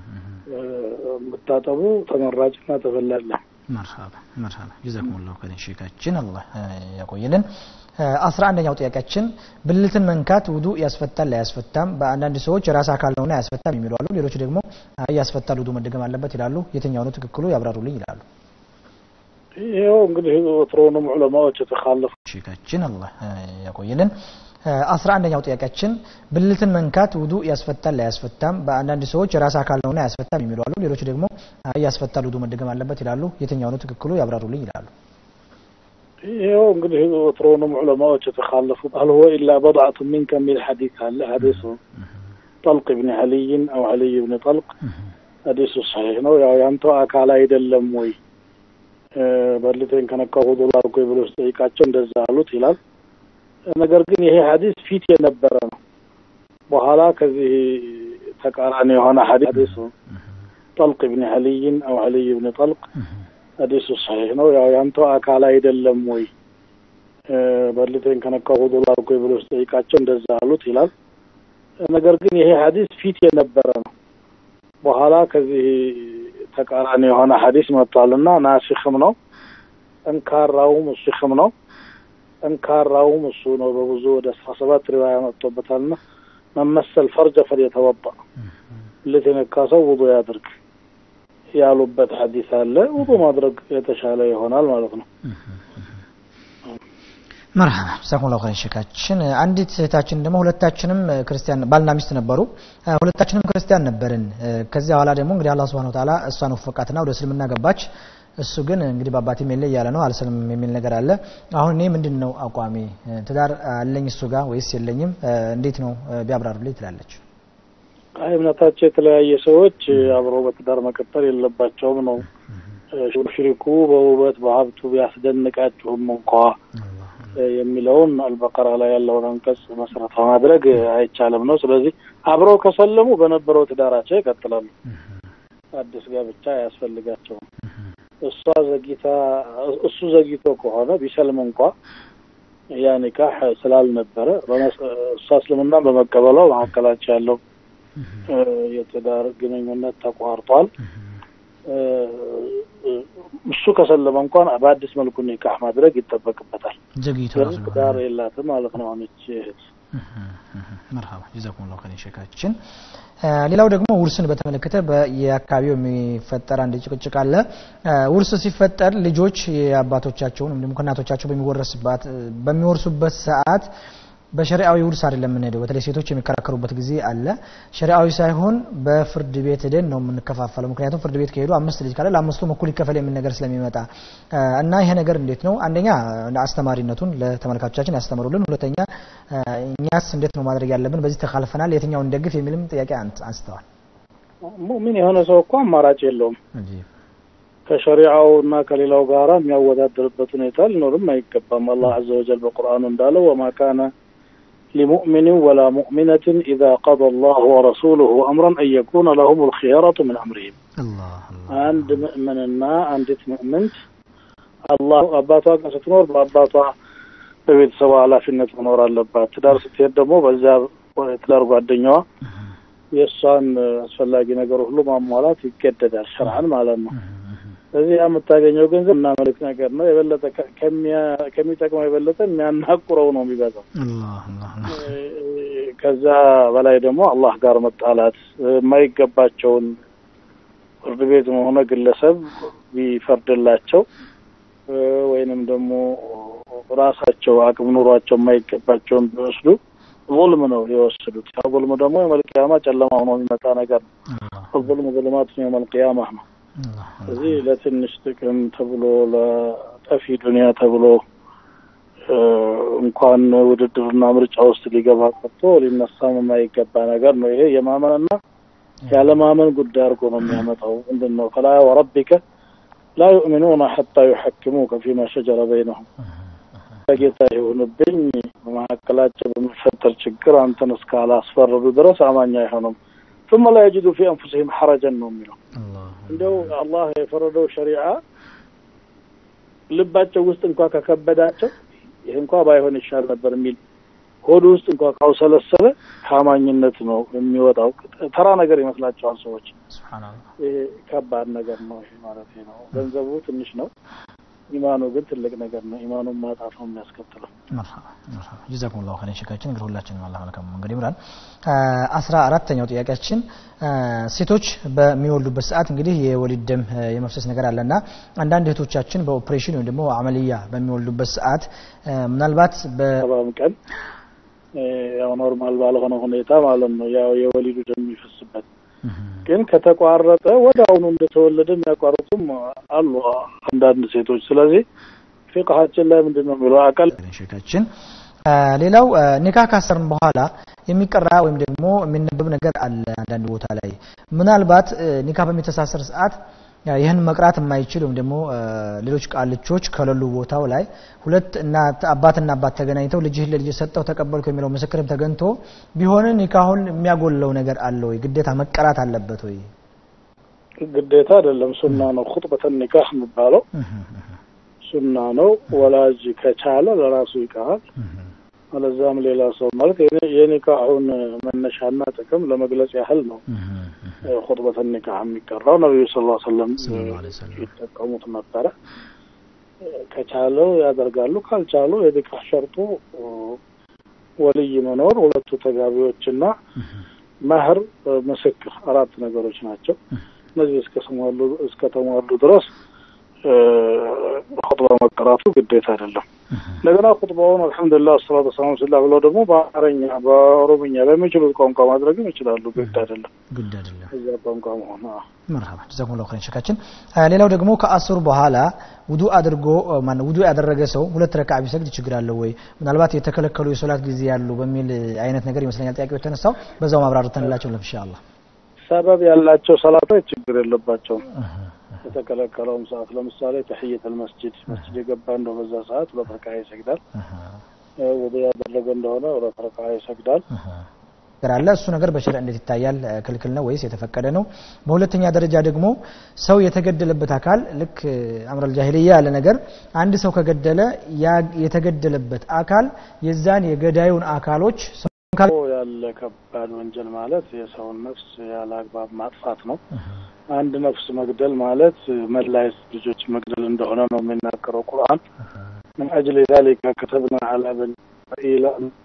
መታጠቡ ተመራጭና ተፈላጊ መርሃባ መርሃባ ጀዛኩሙላሁ ኸይረን ሼካችን አላህ ያቆይልን። አስራ አንደኛው ጥያቄያችን ብልትን መንካት ውዱ ያስፈታል አያስፈታም? በአንዳንድ ሰዎች የራስ አካል ነውና ያስፈታም የሚሉ አሉ። ሌሎች ደግሞ ያስፈታል ውዱ መደገም አለበት ይላሉ። የትኛው ነው ትክክሉ? ያብራሩልኝ ይላሉ። ይኸው እንግዲህ ወትሮውንም ዑለማዎች የተካለፉ ሼካችን አላህ ያቆይልን። አስራ አንደኛው ጥያቄያችን ብልትን መንካት ውዱ ያስፈታል አያስፈታም? በአንዳንድ ሰዎች የራስ አካል ነውና አያስፈታም የሚሉ አሉ። ሌሎች ደግሞ አይ ያስፈታል፣ ውዱ መደገም አለበት ይላሉ። የትኛው ነው ትክክሉ? ያብራሩልኝ ይላሉ። ይኸው እንግዲህ ወትሮውንም ዑለማዎች የተካለፉ አል ሁወ ኢላ በድዓቱ ሚንከ የሚል ሐዲስ አለ። ሐዲሱ ጠልቅ ብን አልይን አው አልይ ብን ጠልቅ ሐዲሱ ሰሒህ ነው። ያው ያንተው አካል አይደለም ወይ በልቴን ከነካው ውዱ ላድርጎ ብሎ ሲጠይቃቸው እንደዛ አሉት ይላል። ነገር ግን ይሄ ሐዲስ ፊት የነበረ ነው። በኋላ ከዚህ ተቃራኒ የሆነ ሐዲሱ ጠልቅ ብን አልይን አው አልይ ብን ጠልቅ ሐዲሱ ሰሒህ ነው። ያው ያንተው አካል አይደለም ወይ በልቴን ከነካው ውዱ ላድርጎ ብሎ ሲጠይቃቸው እንደዛ አሉት ይላል። ነገር ግን ይሄ ሐዲስ ፊት የነበረ ነው። በኋላ ከዚህ ተቃራኒ የሆነ ሐዲስ መጥቷልና ናሲኽም ነው ጠንካራውም እሱም ነው ጠንካራውም እሱ ነው። በብዙ ወደ አስራ ሰባት ሪዋያ መጥቶበታልና መመሰል ፈርጀ ፈልየተወጣ ብልት የነካ ሰው ውዱ ያድርግ ያሉበት ሐዲስ አለ። ውዱ ማድረግ የተሻለ ይሆናል ማለት ነው። መርሐባ ሰኩን ኸይር ሼካችን። አንዲት እህታችን ደግሞ ሁለታችንም ክርስቲያን ባልና ሚስት ነበሩ። ሁለታችንም ክርስቲያን ነበርን። ከዚያ በኋላ ደግሞ እንግዲህ አላህ ሱብሓነሁ ወተዓላ እሷን ወፈቃትና ወደ እስልምና ገባች። እሱ ግን እንግዲህ በአባቴም የለ እያለ ነው አልስልም የሚል ነገር አለ። አሁን እኔ ምንድን ነው አቋሜ? ትዳር አለኝ እሱ ጋር ወይስ የለኝም? እንዴት ነው ቢያብራሩልኝ ትላለች። አይ እምነታቸው የተለያየ ሰዎች አብረው በትዳር መቀጠል የለባቸውም ነው። ሽሪኩ በውበት በሀብቱ ቢያስደንቃችሁም እንኳ የሚለውን አልበቀራ ላይ ያለውን አንቀጽ መሰረት በማድረግ አይቻልም ነው። ስለዚህ አብረው ከሰለሙ በነበረው ትዳራቸው ይቀጥላሉ። አዲስ ጋብቻ አያስፈልጋቸውም። እሷ ዘግይታ እሱ ዘግይቶ ከሆነ ቢሰልም እንኳ ያ ኒካህ ስላልነበረ እሷ እስልምና በመቀበሏ መካከላቸው ያለው የትዳር ግንኙነት ተቋርጧል። እሱ ከሰለመ እንኳን በአዲስ መልኩ ኒካህ ማድረግ ይጠበቅበታል። ዘግይቶ ግን ትዳር የላትም ማለት ነው። አሁንች እህት መርሀባ ጀዛኩሙላሁ ኸይረን ሼካችን። ሌላው ደግሞ ውርስን በተመለከተ በየአካባቢው የሚፈጠር አንድ ጭቅጭቅ አለ። ውርስ ሲፈጠር ልጆች የአባቶቻቸውን ወይም ደግሞ ከእናቶቻቸው በሚወረስባት በሚወርሱበት ሰዓት በሸሪዓዊ ውርስ አይደለም የምንሄደው። በተለይ ሴቶች የሚከራከሩበት ጊዜ አለ። ሸሪዓዊ ሳይሆን በፍርድ ቤት ሄደን ነው የምንከፋፈለው። ምክንያቱም ፍርድ ቤት ከሄዱ አምስት ልጅ ካለ ለአምስቱም እኩል ይከፈል የሚል ነገር ስለሚመጣ እና ይሄ ነገር እንዴት ነው? አንደኛ አስተማሪነቱን ለተመልካቾቻችን ያስተምሩልን፣ ሁለተኛ እኛስ እንዴት ነው ማድረግ ያለብን? በዚህ ተካልፈናል፣ የትኛውን እንደግፍ የሚልም ጥያቄ አንስተዋል። ሙእሚን የሆነ ሰው እኮ አማራጭ የለውም። ከሸሪዓው እና ከሌላው ጋራ የሚያወዳደርበት ሁኔታ ሊኖርም አይገባም። አላህ አዘ ወጀል በቁርአኑ እንዳለው ወማ ካነ لمؤمن ولا مؤمنة إذا قضى الله ورسوله أمرا أن يكون لهم الخيارة من أمرهم عند مؤمننا عندت مؤمنت الله أباطا ستنور بأباطا በቤተሰቡ ኃላፊነት መኖር አለባት። ትዳር ስትሄድ ደግሞ በዚያ ትዳር ጓደኛዋ የእሷን አስፈላጊ ነገር ሁሉ ማሟላት ይገደዳል፣ ሸርዓን ማለት ነው። ስለዚህ የምታገኘው ገንዘብ እና መልክ ነገር ነው። የበለጠ ከሚጠቅመው የበለጠ የሚያናቁረው ነው የሚበዛው። ከዛ በላይ ደግሞ አላህ ጋር መጣላት የማይገባቸውን ፍርድ ቤት ሆነ ግለሰብ ቢፈርድላቸው ወይንም ደግሞ ራሳቸው አቅም ኑሯቸው የማይገባቸውን ቢወስዱ ظلم ነው የወሰዱት። ያ ظلم ደግሞ የመልቅያማ ጨለማ ሆኖ የሚመጣ ነገር ነው። الظلم ظلمات يوم القيامة ነው። ስለዚህ ለትንሽ ጥቅም ተብሎ ለጠፊ ዱንያ ተብሎ እንኳን ውድድርና ምርጫ ውስጥ ሊገባ ቀርቶ ሊነሳም የማይገባ ነገር ነው። ይሄ የማመንና ያለማመን ጉዳይ አድርጎ ነው የሚያመጣው። ምንድን ነው ፈላ ወረቢከ ላ ዩእሚኑነ ሐታ ዩሐክሙከ ፊማ ሸጀረ በይነሁም ጌታ ይሁንብኝ በመካከላቸው በሚፈጠር ችግር አንተን እስካላስፈረዱ ድረስ አማኝ አይሆኑም። ثم لا يجدوا في أنفسهم حرجا ነው የሚለው እንደው አላህ የፈረደው ሸሪዓ ልባቸው ውስጥ እንኳ ከከበዳቸው ይህ እንኳ ባይሆን ይሻል ነበር የሚል ሆድ ውስጥ እንኳ ካውሰለሰለ ከአማኝነት ነው የሚወጣው። ተራ ነገር ይመስላቸዋል ሰዎች። ይሄ ከባድ ነገር ነው። ይሄ ማለት ነው። ገንዘቡ ትንሽ ነው፣ ኢማኑ ግን ትልቅ ነገር ነው። ኢማኑን ማጣት ነው የሚያስከትለው። መርሐባ መርሐባ ጀዛኩም ላሁ ኸይረን ሸካችን እንግዲህ ሁላችንም አላህ መልካም መንገድ ይምራል። አስራ አራተኛው ጥያቄያችን ሴቶች በሚወልዱበት ሰዓት እንግዲህ የወሊድ ደም የመፍሰስ ነገር አለና አንዳንድ እህቶቻችን በኦፕሬሽን ወይም ደግሞ አመልያ በሚወልዱበት ሰዓት ምናልባት ሰባም ቀን ያው ኖርማል ባልሆነ ሁኔታ ማለት ነው ያው የወሊዱ ደም የሚፈስበት ግን ከተቋረጠ ወደ አሁኑ እንደተወለደ የሚያቋርጡም አሉ አንዳንድ ሴቶች። ስለዚህ ፊቅሃችን ላይ ምንድን ነው የሚለው አቀል ሸካችን ሌላው ኒካህ ካሰርን በኋላ የሚቀራ ወይም ደግሞ የሚነበብ ነገር አለ አንዳንድ ቦታ ላይ ምናልባት ኒካህ በሚተሳሰር ሰዓት ይህን መቅራት የማይችል ወይም ደግሞ ሌሎች ቃልቾች ከሌሉ ቦታው ላይ ሁለት እናት አባትና አባት ተገናኝተው ልጅህን ለልጅ ሰጠው ተቀበልኩ የሚለው ምስክርም ተገኝቶ ቢሆን ኒካሁን የሚያጎለው ነገር አለ ወይ? ግዴታ መቀራት አለበት ወይ? ግዴታ አይደለም፣ ሱና ነው። ኹጥበተ ኒካህ የሚባለው ሱና ነው። ወላጅ ከቻለ ለራሱ ይቀራል። አለዛም ሌላ ሰው ማለት የኒካሁን መነሻና ጥቅም ለመግለጽ ያህል ነው ኹጥበተ ኒካህ የሚቀራው። ነቢዩ ስ ሰለም ይጠቀሙት ነበረ። ከቻለው ያደርጋሉ፣ ካልቻሉ የኒካህ ሸርጡ ወልይ መኖር፣ ሁለቱ ተጋቢዎችና መህር፣ ምስክር አራት ነገሮች ናቸው። እነዚህ እስከተሟሉ ድረስ ኹጥባ መቀራቱ ግዴታ አይደለም። እንደገና ኹጥባውን አልሐምዱሊላህ አሰላቱ ወሰላሙ ስላ ብለው ደግሞ በአማርኛ በኦሮምኛ በሚችሉት ቋንቋ ማድረግም ይችላሉ። ግድ አይደለም ግድ አይደለም እዚያ ቋንቋ መሆን። መርሐባ ጀዛኩሙላሁ ኸይረን ሸካችን። ሌላው ደግሞ ከአስሩ በኋላ ውዱ አድርጎ ማነው ውዱ ያደረገ ሰው ሁለት ረካዓ ቢሰግድ ችግር አለው ወይ? ምናልባት የተከለከሉ የሶላት ጊዜ ያሉ በሚል አይነት ነገር ይመስለኛል ጥያቄው የተነሳው። በዛው ማብራርተንላቸው ኢንሻአላህ። ሰበብ ያላቸው ሰላቶች ችግር የለባቸውም። የተከለከለውም ሰዓት ለምሳሌ ተሕየተል መስጂድ መስጂድ የገባ እንደው በዛ ሰዓት ሁለት ረካዓ ይሰግዳል። ውዱ ያደረገ እንደሆነ ሁለት ረካዓ ይሰግዳል። ነገር አለ እሱ ነገር በሸሪዓ እንዴት ይታያል? ክልክል ነው ወይስ የተፈቀደ ነው? በሁለተኛ ደረጃ ደግሞ ሰው የተገደለበት አካል ልክ አምረል ጃሂልያ ያለ ነገር አንድ ሰው ከገደለ የተገደለበት አካል የዛን የገዳዩን አካሎች ያለ ከባድ ወንጀል ማለት የሰውን ነፍስ ያለ አግባብ ማጥፋት ነው። አንድ ነፍስ መግደል ማለት መላ ልጆች መግደል እንደሆነ ነው የሚናገረው ቁርአን። ምን አጅል ዛሊከ ከተብና ዐላ በኒ እስራኢል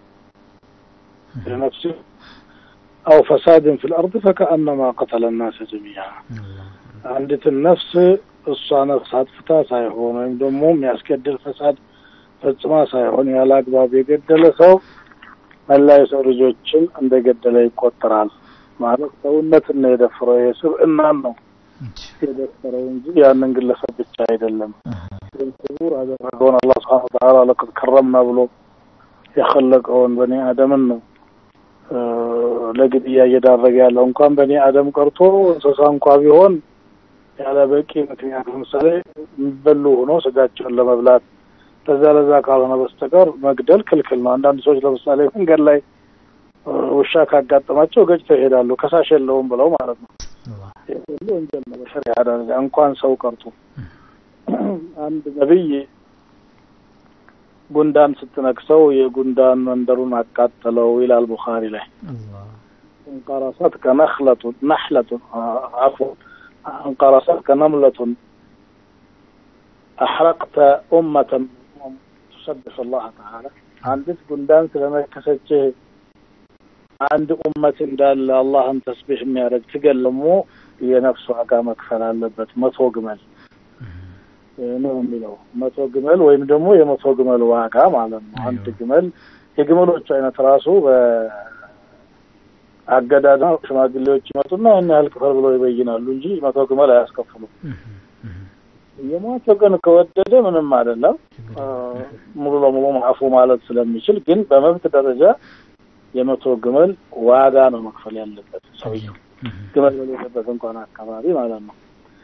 ነፍስ አው ፈሳድን ፊል አርድ ፈከአነማ ቀተለ ናሰ ጀሚዓ አንዲትን ነፍስ እሷ ነፍስ አጥፍታ ሳይሆን ወይም ደግሞ የሚያስገድል ፈሳድ ፈጽማ ሳይሆን ያለ አግባብ የገደለ ሰው መላ የሰው ልጆችን እንደገደለ ይቆጠራል። ማለት ሰውነትን ነው የደፈረው፣ የስብዕናን ነው የደፈረው እንጂ ያንን ግለሰብ ብቻ አይደለም። ክቡር አደረገውን አላህ ስብሐነ ወተዓላ ለቀድ ከረምና ብሎ የኸለቀውን በኒ አደምን ነው ለግድያ እየዳረገ ያለው። እንኳን በኒ አደም ቀርቶ እንስሳ እንኳ ቢሆን ያለ በቂ ምክንያት ለምሳሌ የሚበሉ ሆኖ ስጋቸውን ለመብላት ለዛ ለዛ ካልሆነ በስተቀር መግደል ክልክል ነው። አንዳንድ ሰዎች ለምሳሌ መንገድ ላይ ውሻ ካጋጠማቸው ገጭተው ይሄዳሉ፣ ከሳሽ የለውም ብለው ማለት ነው። ይህ ሁሉ ወንጀል ነው በሸሪዓ ደረጃ እንኳን ሰው ቀርቶ። አንድ ነቢይ ጉንዳን ስትነክሰው የጉንዳን መንደሩን አቃጠለው ይላል ቡኻሪ ላይ። እንቀረሰት ከነክለቱን ነሕለቱን አፉ እንቀረሰት ከነምለቱን አሕረቅተ ኡመተን ቱሰብሕ አላህ ተዓላ አንዲት ጉንዳን ስለነከሰችህ አንድ ኡመት እንዳለ አላህን ተስቢሕ የሚያደርግ ትገለሞ የነፍስ ዋጋ መክፈል አለበት። መቶ ግመል ነው የሚለው መቶ ግመል ወይም ደግሞ የመቶ ግመል ዋጋ ማለት ነው። አንድ ግመል የግመሎቹ አይነት ራሱ በአገዳዳ ሽማግሌዎች ይመጡና ያን ያህል ክፈል ብለው ይበይናሉ እንጂ መቶ ግመል አያስከፍሉም። የሟች ወገን ከወደደ ምንም አይደለም፣ ሙሉ ለሙሉ ማዕፉ ማለት ስለሚችል ግን በመብት ደረጃ የመቶ ግመል ዋጋ ነው መክፈል ያለበት ሰውየው ግመል በሌለበት እንኳን አካባቢ ማለት ነው።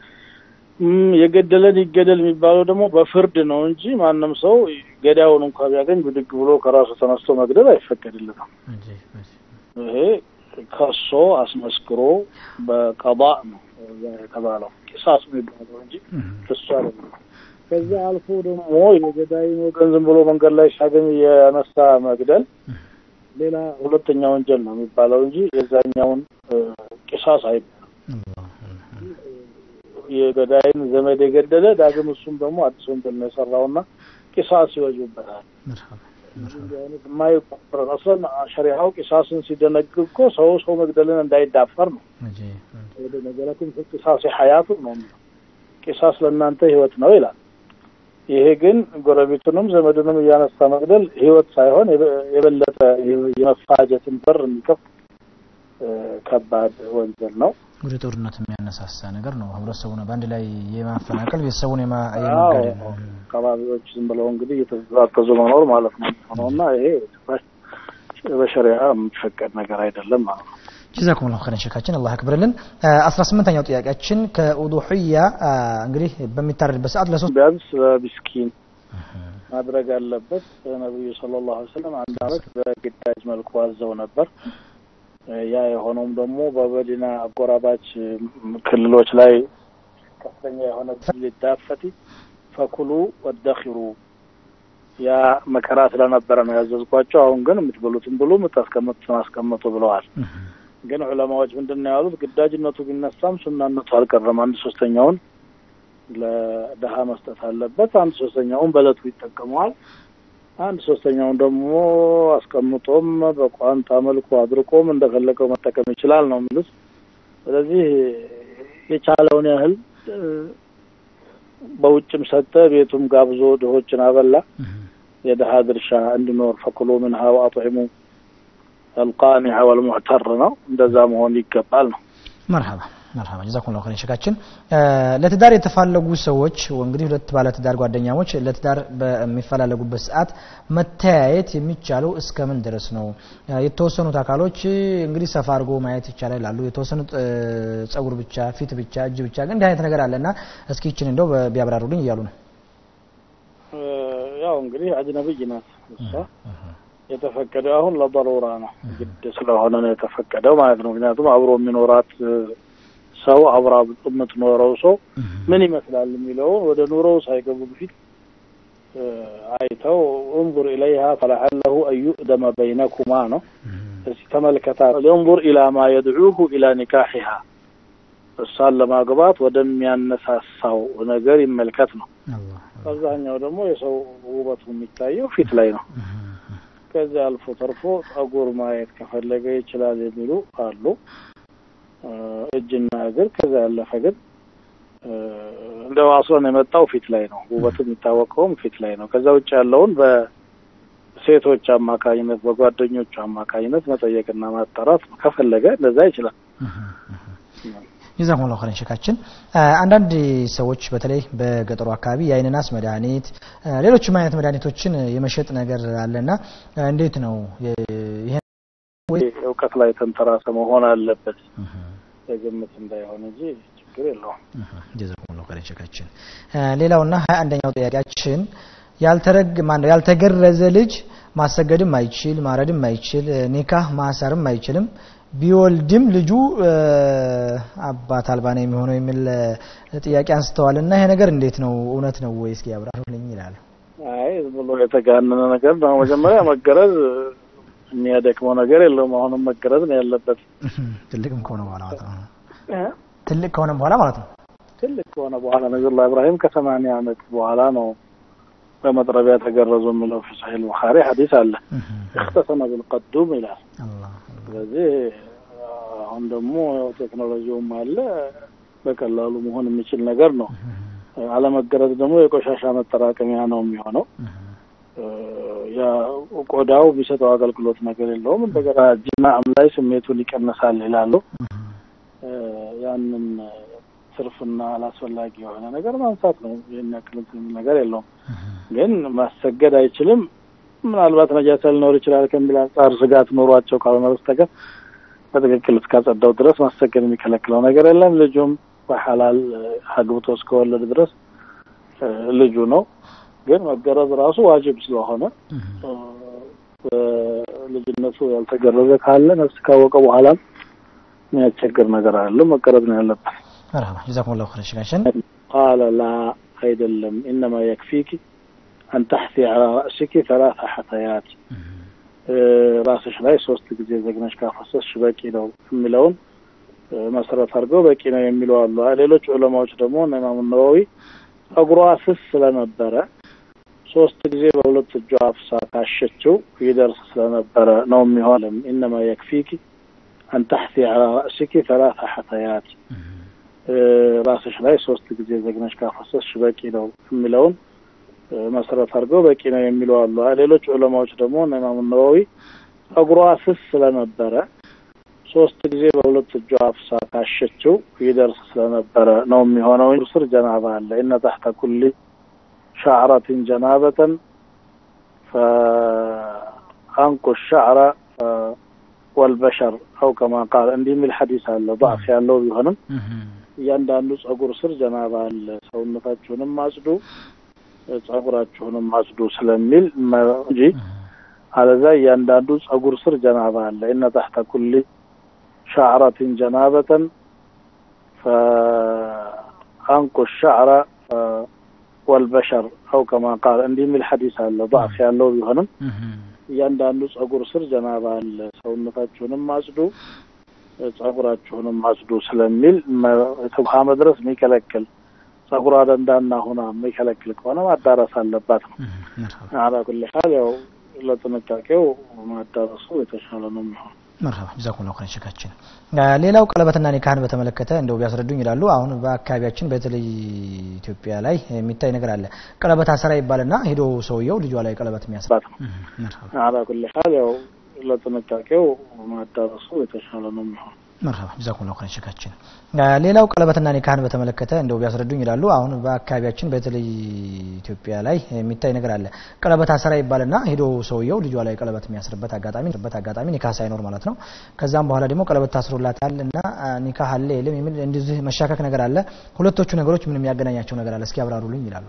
የገደለን ይገደል የሚባለው ደግሞ በፍርድ ነው እንጂ ማንም ሰው ገዳዩን እንኳ ቢያገኝ ብድግ ብሎ ከራሱ ተነስቶ መግደል አይፈቀድለትም። ይሄ ከሶ አስመስክሮ በቀባ ነው የተባለው ቂሳስ የሚባለው እንጂ እሱ አይደለም። ከዛ አልፎ ደግሞ የገዳይን ወገን ዝም ብሎ መንገድ ላይ ሲያገኝ የነሳ መግደል ሌላ ሁለተኛ ወንጀል ነው የሚባለው እንጂ የዛኛውን ቂሳስ አይባልም። የገዳይን ዘመድ የገደለ ዳግም እሱም ደግሞ አዲስ ወንጀል ነው የሰራውና ቂሳስ ይወጅበታል። እንዲህ አይነት የማይቆረጥ አስለን ሸሪዓው ቂሳስን ሲደነግግ እኮ ሰው ሰው መግደልን እንዳይዳፈር ነው። ወደ ነገረኩም ቂሳስ ሀያቱ ነው የሚለው ቂሳስ ለእናንተ ህይወት ነው ይላል። ይሄ ግን ጎረቤቱንም ዘመዱንም እያነሳ መግደል ህይወት ሳይሆን የበለጠ የመፋጀትን በር የሚከፍት ከባድ ወንጀል ነው። ወደ ጦርነት የሚያነሳሳ ነገር ነው። ህብረተሰቡን በአንድ ላይ የማፈናቀል ቤተሰቡን የማገደል አካባቢዎች ዝም ብለው እንግዲህ እየተዛተዙ መኖር ማለት ነው ነውና ይሄ በሸሪያ የሚፈቀድ ነገር አይደለም ማለት ነው። ጀዛኩም ላሁ ኸይረን ሸካችን አላህ ያክብርልን። አስራ ስምንተኛው ጥያቄያችን ከኡዱሕያ እንግዲህ በሚታረድበት ሰዓት ለሶስት ቢያንስ በሚስኪን ማድረግ አለበት። ነቢዩ ሰለላሁ ዐለይሂ ወሰለም አንድ አመት በግዳጅ መልኩ አዘው ነበር። ያ የሆነውም ደግሞ በመዲና አጎራባች ክልሎች ላይ ከፍተኛ የሆነ ሊዳፈቲ ፈኩሉ ወደኪሩ ያ መከራ ስለነበረ ነው ያዘዝኳቸው። አሁን ግን የምትበሉትን ብሉ፣ የምታስቀምጡትን አስቀምጡ ብለዋል። ግን ዑለማዎች ምንድን ነው ያሉት? ግዳጅነቱ ቢነሳም ሱናነቱ አልቀረም። አንድ ሶስተኛውን ለድሀ መስጠት አለበት። አንድ ሶስተኛውን በእለቱ ይጠቀመዋል። አንድ ሶስተኛውን ደግሞ አስቀምጦም በቋንጣ መልኩ አድርቆም እንደፈለገው መጠቀም ይችላል ነው የሚሉት። ስለዚህ የቻለውን ያህል በውጭም ሰጠ፣ ቤቱም ጋብዞ ድሆችን አበላ። የድሀ ድርሻ እንዲኖር ፈኩሉ ምንሃ ወአጥዒሙ አልቃኒዐ ወልሙዕተር ነው። እንደዛ መሆን ይገባል ነው። መርሀባ መርሀባ ጀዛኩም ላሁ ኸይረን ሸካችን። ለትዳር የተፋለጉ ሰዎች እንግዲህ ሁለት ባለ ትዳር ጓደኛሞች ለትዳር በሚፈላለጉበት ሰዓት መተያየት የሚቻለው እስከምን ድረስ ነው? የተወሰኑት አካሎች እንግዲህ ሰፋ አድርጎ ማየት ይቻላል ይላሉ። የተወሰኑት ጸጉር ብቻ፣ ፊት ብቻ፣ እጅ ብቻ ግን እንዲህ አይነት ነገር አለና እስኪ ይችን እንደው ቢያብራሩልኝ እያሉ ነው። ያው እንግዲህ አጅነብይ ናት እሷ የተፈቀደው አሁን ለበሮራ ነው ግድ ስለሆነ ነው የተፈቀደው ማለት ነው። ምክንያቱም አብሮ የሚኖራት ሰው አብራ የምትኖረው ሰው ምን ይመስላል የሚለውን ወደ ኑሮው ሳይገቡ በፊት አይተው እንظር ኢለይሃ ፈለዐለሁ አን ዩእደመ በይነኩማ ነው። እስቲ ተመልከታ እንظር ኢላ ማ የድዑሁ ኢላ ኒካሒሃ እሷን ለማግባት ወደሚያነሳሳው ነገር ይመልከት ነው። አብዛኛው ደግሞ የሰው ውበቱ የሚታየው ፊት ላይ ነው። ከዚያ አልፎ ተርፎ ጸጉር ማየት ከፈለገ ይችላል የሚሉ አሉ። እጅና እግር ከዛ ያለፈ ግን እንደ ዋስሎን የመጣው ፊት ላይ ነው። ውበቱ የሚታወቀውም ፊት ላይ ነው። ከዛ ውጭ ያለውን በሴቶች አማካኝነት በጓደኞቹ አማካኝነት መጠየቅና ማጣራት ከፈለገ እንደዛ ይችላል። ጀዛኩም ላሁ ኸይረን ሸካችን። አንዳንድ ሰዎች በተለይ በገጠሩ አካባቢ የአይን ናስ መድኃኒት፣ ሌሎችም አይነት መድኃኒቶችን የመሸጥ ነገር አለና እንዴት ነው ይሄ እውቀት ላይ ተንተራሰ መሆን አለበት በግምት እንዳይሆን እንጂ ችግር የለውም። ጀዛኩም ላሁ ኸይረን ሸካችን። ሌላውና ሀያ አንደኛው ጥያቄያችን ያልተረግ ማነው ያልተገረዘ ልጅ ማሰገድም አይችል ማረድም አይችል ኒካህ ማሰርም አይችልም ቢወልድም ልጁ አባት አልባ ነው የሚሆነው የሚል ጥያቄ አንስተዋል እና ይሄ ነገር እንዴት ነው? እውነት ነው ወይ? እስኪ ያብራሩልኝ ይላሉ። አይ ዝም ብሎ የተጋነነ ነገር ነው። መጀመሪያ መገረዝ የሚያደክመው ነገር የለውም። አሁንም መገረዝ ነው ያለበት። ትልቅም ከሆነ በኋላ ማለት ነው። ትልቅ ከሆነ በኋላ ማለት ነው። ትልቅ ከሆነ በኋላ ነቢዩላህ ኢብራሂም ከሰማንያ ዓመት በኋላ ነው በመጥረቢያ ተገረዙ የሚለው ፊ ሰሒህ ቡኻሪ ሐዲስ አለ። እክተሰመ ቢልቀዱም ይላል። ስለዚህ አሁን ደግሞ ቴክኖሎጂውም አለ በቀላሉ መሆን የሚችል ነገር ነው። አለመገረዝ ደግሞ የቆሻሻ መጠራቀሚያ ነው የሚሆነው። ያ ቆዳው የሚሰጠው አገልግሎት ነገር የለውም። እንደገና ጅማዕም ላይ ስሜቱን ይቀንሳል ይላሉ። ያንን ትርፍና አላስፈላጊ የሆነ ነገር ማንሳት ነው። ይህን ያክል ነገር የለውም። ግን ማሰገድ አይችልም። ምናልባት ነጃሳ ሊኖር ይችላል ከሚል አንጻር ስጋት ኖሯቸው ካልሆነ በስተቀር በትክክል እስካጸዳው ድረስ ማሰገድ የሚከለክለው ነገር የለም። ልጁም በሐላል አግብቶ እስከወለድ ድረስ ልጁ ነው። ግን መገረዝ ራሱ ዋጅብ ስለሆነ ልጅነቱ ያልተገረዘ ካለ ነፍስ ካወቀ በኋላም የሚያስቸግር ነገር አለ። መገረዝ ነው ያለበት። መርሀባ ጀዛኩም ላሁ ኸይረን ሽጋሽን ቃለ ላ አይደለም ኢነማ የክፊኪ አን ተሕቲ ዐላ ረእሲኪ ሰላሳ ሐተያት ራስሽ ላይ ሶስት ጊዜ ዘግነሽ ካፈሰስሽ በቂ ነው የሚለውን መሰረት አድርገው በቂ ነው የሚሉ አሉ። ሌሎች ዑለማዎች ደግሞ እነ ኢማሙ ነዋዊ ጸጉሯ ስስ ስለነበረ ሶስት ጊዜ በሁለት እጇ አፍሳ ካሸችው ይደርስ ስለነበረ ነው የሚሆንም ኢነማ የክፊኪ አን ተሕቲ ዐላ ረእሲኪ ሰላሳ ሐተያት ራስሽ ላይ ሶስት ጊዜ ዘግነሽ ካፈሰስሽ በቂ ነው የሚለውን መሰረት አድርገው በቂ ነው የሚሉ አሉ። ሌሎች ዑለማዎች ደግሞ እነ ኢማሙ ነዋዊ ጸጉሯ ስስ ስለነበረ ሶስት ጊዜ በሁለት እጇ አፍሳ ካሸችው ይደርስ ስለነበረ ነው የሚሆነው። ስር ጀናባ አለ እነ ታሕተ ኩሊ ሻዕረትን ጀናበተን ፈአንቁ ሻዕረ ወልበሸር አው ከማ ቃል እንዲህ የሚል ሐዲስ አለ። ضعፍ ያለው ቢሆንም እያንዳንዱ ጸጉር ስር ጀናባ አለ፣ ሰውነታችሁንም አጽዱ፣ ጸጉራችሁንም አጽዱ ስለሚል እንጂ አለዛ እያንዳንዱ ጸጉር ስር ጀናባ አለ። እነ ታሕተ ኩሊ ሻዕረትን ጀናበተን ፈአንቁ ሻዕረ ወልበሸር አው ከማ ቃል እንዲህ የሚል ሐዲስ አለ። ضعፍ ያለው ቢሆንም እያንዳንዱ ጸጉር ስር ጀናባ አለ፣ ሰውነታችሁንም አጽዱ፣ ጸጉራችሁንም አጽዱ ስለሚል ውሃ መድረስ የሚከለክል ጸጉሯ ደንዳና ሆና የሚከለክል ከሆነ ማዳረስ አለባት ነው። አላ ኩሊ ሐል ያው ለጥንቃቄው ማዳረሱ የተሻለ ነው የሚሆን። መርሀባ ጀዛኩሙላሁ ኸይረን ሸካችን። ሌላው ቀለበትና ኒካህን በተመለከተ እንደው ቢያስረዱኝ ይላሉ። አሁን በአካባቢያችን በተለይ ኢትዮጵያ ላይ የሚታይ ነገር አለ። ቀለበት አሰራ ይባልና ሄዶ ሰውየው ልጇ ላይ ቀለበት የሚያስራት ነው። አላ ኩሊ ሐል ያው ለጥንቃቄው ማዳረሱ የተሻለ ነው የሚሆን። መርሀባ ጀዛኩሙላሁ ኸይረን ሸካችን። ሌላው ቀለበትና ኒካህን በተመለከተ እንደው ቢያስረዱኝ ይላሉ። አሁን በአካባቢያችን በተለይ ኢትዮጵያ ላይ የሚታይ ነገር አለ። ቀለበት አሰራ ይባልና ሄዶ ሰውየው ልጇ ላይ ቀለበት የሚያስርበት አጋጣሚ በት አጋጣሚ ኒካህ ሳይኖር ማለት ነው። ከዛም በኋላ ደግሞ ቀለበት ታስሮላታል እና ኒካህ አለ የለም የሚል እንደዚህ መሻከክ ነገር አለ። ሁለቶቹ ነገሮች ምን የሚያገናኛቸው ነገር አለ? እስኪ ያብራሩልኝ ይላሉ።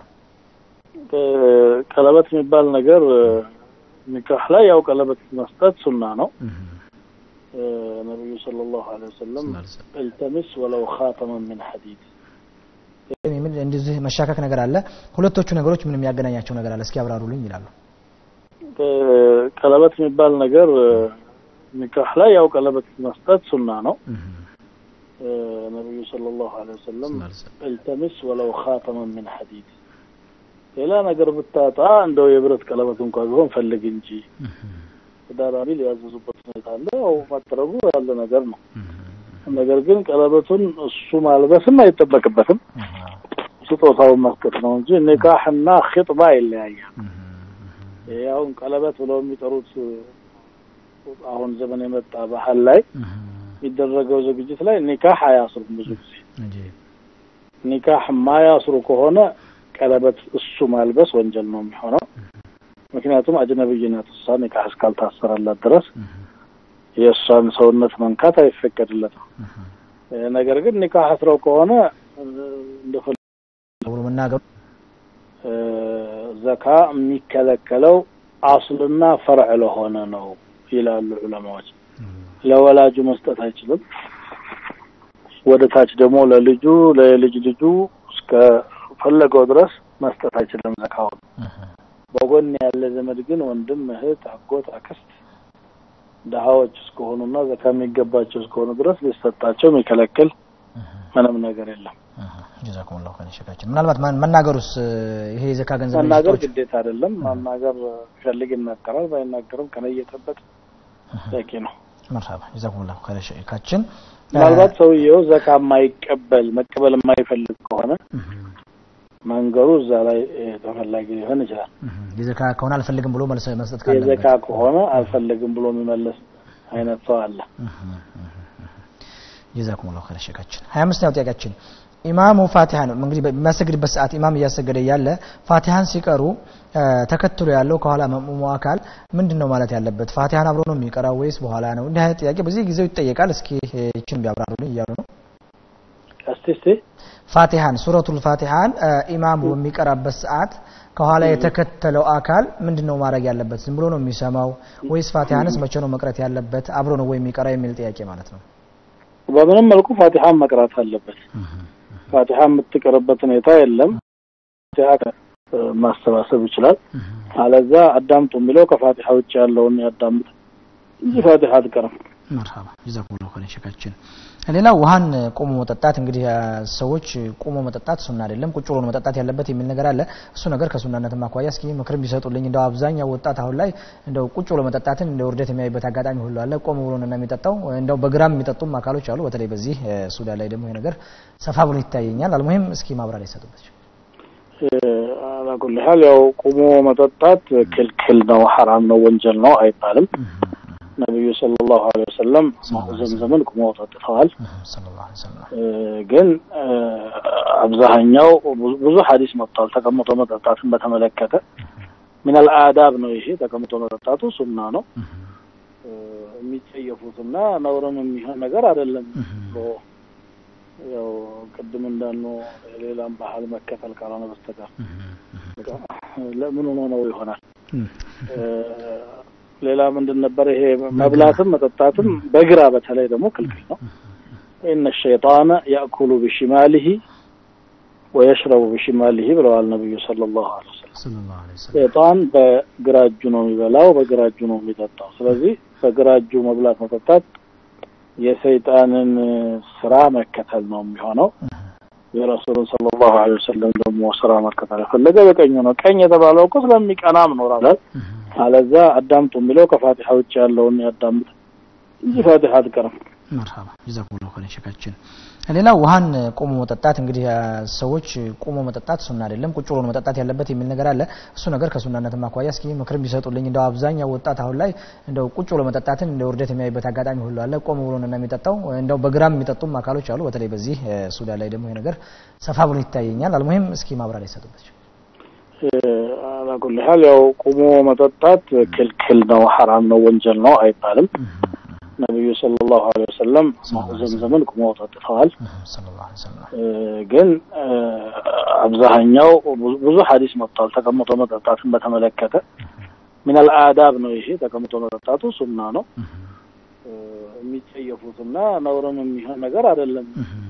ቀለበት የሚባል ነገር ኒካህ ላይ ያው ቀለበት መስጠት ሱና ነው። ነቢዩ ሰለላሁ ዐለይሂ ወሰለም እልተሚስ ወለው ኻተመን ሚን ሐዲድ የሚል እንደዚህ መሻከክ ነገር አለ። ሁለቶቹ ነገሮች ምን የሚያገናኛቸው ነገር አለ? እስኪ ያብራሩልኝ ይላሉ። ቀለበት የሚባል ነገር ኒካህ ላይ ያው ቀለበት መስጠት ሱና ነው። ነቢዩ ሰለላሁ ዐለይሂ ወሰለም እልተሚስ ወለው ኻተመን ሚን ሐዲድ ሌላ ነገር ብታጣ እንደው የብረት ቀለበት እንኳ ቢሆን ፈልግ እንጂ ተዳራቢ ሊያዘዙበት ሁኔታ አለ። ያው ማጥረቡ ያለ ነገር ነው። ነገር ግን ቀለበቱን እሱ ማልበስም አይጠበቅበትም፣ ስጦታውን መስጠት ነው እንጂ ኒካህና ኺጥባ ይለያያል። ያውን ቀለበት ብለው የሚጠሩት አሁን ዘመን የመጣ ባህል ላይ የሚደረገው ዝግጅት ላይ ኒካህ አያስሩም። ብዙ ጊዜ ኒካህ የማያስሩ ከሆነ ቀለበት እሱ ማልበስ ወንጀል ነው የሚሆነው። ምክንያቱም አጅነብይነት እሷ ኒካህ እስካልታሰረላት ድረስ የእሷን ሰውነት መንካት አይፈቀድለትም። ነገር ግን ኒካህ አስረው ከሆነ ብሎ መናገሩ ዘካ የሚከለከለው አስልና ፈርዕ ለሆነ ነው ይላሉ ዑለማዎች። ለወላጁ መስጠት አይችልም። ወደ ታች ደግሞ ለልጁ ለልጅ ልጁ እስከ ፈለገው ድረስ መስጠት አይችልም ዘካውን። በጎን ያለ ዘመድ ግን ወንድም፣ እህት፣ አጎት፣ አክስት ድሀዎች እስከሆኑና ዘካ የሚገባቸው እስከሆኑ ድረስ ሊሰጣቸው የሚከለክል ምንም ነገር የለም። ጀዛኩሙላሁ ኸይረን ሸካችን። ምናልባት መናገሩስ ይሄ የዘካ ገንዘብ መናገር ግዴታ አይደለም። ማናገር ፈልግ ይናገራል፣ ባይናገርም ከነየተበት በቂ ነው። መርሀባ ጀዛኩሙላሁ ኸይረን ሸካችን። ምናልባት ሰውየው ዘካ የማይቀበል መቀበል የማይፈልግ ከሆነ መንገሩ እዛ ላይ ተፈላጊ ሊሆን ይችላል። የዘካ ከሆነ አልፈልግም ብሎ መልስ መስጠት ካለበት የዘካ ከሆነ አልፈልግም ብሎ የሚመለስ አይነት ሰው አለ። ጀዛኩሙላሁ ኸይረን ሸካችን። ሀያ አምስተኛው ጥያቄያችን ኢማሙ ፋቲሃን እንግዲህ በሚያሰግድበት ሰዓት ኢማም እያሰገደ እያለ ፋቲሃን ሲቀሩ ተከትሎ ያለው ከኋላ መእሙሙ አካል ምንድን ነው ማለት ያለበት? ፋቲሃን አብሮ ነው የሚቀራው ወይስ በኋላ ነው? እንዲህ አይነት ጥያቄ በዚህ ጊዜው ይጠየቃል። እስኪ ይችን ቢያብራሩልኝ እያሉ ነው። እስቲ እስቲ ፋቲሃን ሱረቱል ፋቲሃን ኢማሙ በሚቀራበት ሰዓት ከኋላ የተከተለው አካል ምንድን ነው ማድረግ ያለበት? ዝም ብሎ ነው የሚሰማው ወይስ ፋቲሃንስ መቼ ነው መቅረት ያለበት? አብሮ ነው ወይ የሚቀራ የሚል ጥያቄ ማለት ነው። በምንም መልኩ ፋቲሃን መቅራት አለበት። ፋቲሃ የምትቀርበት ሁኔታ የለም። ፋቲሃ ማሰባሰብ ይችላል። አለዛ አዳምጡ የሚለው ከፋቲሃ ውጭ ያለውን ያዳምጥ እንጂ ፋቲሃ አትቀርም። መርሃባ ጀዛኩሙላሁ ኸይረን ሸካችን። ሌላው ውሃን ቆሞ መጠጣት እንግዲህ ሰዎች ቆሞ መጠጣት ሱና አይደለም ቁጭ ብሎ መጠጣት ያለበት የሚል ነገር አለ። እሱ ነገር ከሱናነት አኳያ እስኪ ምክርም ቢሰጡልኝ። እንደው አብዛኛው ወጣት አሁን ላይ እንደው ቁጭ ብሎ መጠጣትን እንደ ውርደት የሚያይበት አጋጣሚ ሁሉ አለ። ቆሞ ብሎ ነው የሚጠጣው። እንደው በግራም የሚጠጡም አካሎች አሉ። በተለይ በዚህ ሱዳን ላይ ደግሞ ይሄ ነገር ሰፋ ብሎ ይታየኛል። አልሙሂም እስኪ ማብራሪያ ይሰጡበት። አላኩል ሀል ያው ቁሞ መጠጣት ክልክል ነው፣ ሐራም ነው፣ ወንጀል ነው አይባልም። ነቢዩ ሰለላሁ ዐለይሂ ወሰለም ዘምዘምን ቁመው ጠጥተዋል። ግን አብዛኛው ብዙ ሀዲስ መጥቷል ተቀምጦ መጠጣትን በተመለከተ ሚነል አዳብ ነው ይሄ ተቀምጦ መጠጣቱ ሱና ነው። የሚጸየፉትና ነውርም የሚሆን ነገር አይደለም። ያው ቅድም እንዳልነው ሌላም ባህል መከተል ካልሆነ በስተቀር ለምን ሆኖ ነው ይሆናል። ሌላ ምንድን ነበር ይሄ መብላትም መጠጣትም በግራ በተለይ ደግሞ ክልክል ነው። ኢነ ሸይጣነ ያእኩሉ ቢሽማሊሂ ወየሽረቡ ቢሽማሊሂ ብለዋል ነቢዩ ሰለላሁ ዐለይሂ ወሰለም። ሸይጣን በግራ እጁ ነው የሚበላው፣ በግራ እጁ ነው የሚጠጣው። ስለዚህ በግራ እጁ መብላት መጠጣት የሰይጣንን ስራ መከተል ነው የሚሆነው። የረሱሉን ሰለላሁ ዐለይሂ ወሰለም ደግሞ ስራ መከተል የፈለገ በቀኙ ነው። ቀኝ የተባለው እኮ ስለሚቀናም ነው ራላል አለዛ አዳምጡ የሚለው ከፋቲሃ ውጭ ያለውን ያዳምጥ እንጂ ፋቲሃ አትቀርም። መርሃባ ጀዛኩሙላሁ ኸይረን ሸካችን። ሌላው ውሃን ቆሞ መጠጣት እንግዲህ ሰዎች ቆሞ መጠጣት ሱና አይደለም ቁጭ ብሎ መጠጣት ያለበት የሚል ነገር አለ። እሱ ነገር ከሱናነት አኳያ እስኪ ምክርም ቢሰጡልኝ። እንደው አብዛኛው ወጣት አሁን ላይ እንደው ቁጭ ብሎ መጠጣትን እንደ ውርደት የሚያይበት አጋጣሚ ሁሉ አለ። ቆሞ ብሎ ነው የሚጠጣው። እንደው በግራም የሚጠጡም አካሎች አሉ። በተለይ በዚህ ሱዳን ላይ ደግሞ ይሄ ነገር ሰፋ ብሎ ይታየኛል። አልሙሂም እስኪ ማብራሪያ ይሰጡበት። አላኩል ሀል ያው ቁሞ መጠጣት ክልክል ነው፣ ሐራም ነው፣ ወንጀል ነው አይባልም። ነቢዩ ሰለላሁ ዐለይሂ ወሰለም ዘምዘምን ቁመው ጠጥተዋል። ግን አብዛኛው ብዙ ሀዲስ መጥቷል ተቀምጦ መጠጣትን በተመለከተ ሚነል አዳብ ነው ይሄ ተቀምጦ መጠጣቱ ሱና ነው። የሚጸየፉትና ነውርም የሚሆን ነገር አይደለም።